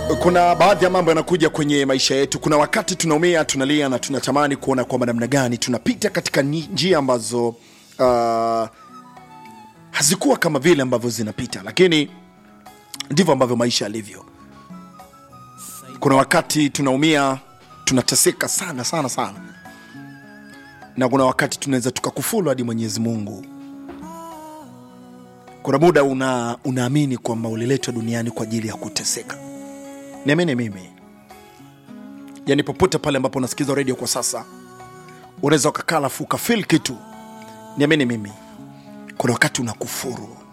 kuna baadhi ya mambo yanakuja kwenye maisha yetu. Kuna wakati tunaumia, tunalia na tunatamani kuona kwamba namna gani tunapita katika ni- njia ambazo uh, hazikuwa kama vile ambavyo zinapita, lakini ndivyo ambavyo maisha yalivyo. Kuna wakati tunaumia, tunateseka sana sana sana, na kuna wakati tunaweza tukakufuru hadi Mwenyezi Mungu. Kuna muda una, unaamini kwamba uliletwa duniani kwa ajili ya kuteseka. Niamini mimi, yani popote pale ambapo unasikiza redio kwa sasa, unaweza ukakaa alafu ukafil kitu. Niamini mimi, kuna wakati unakufuru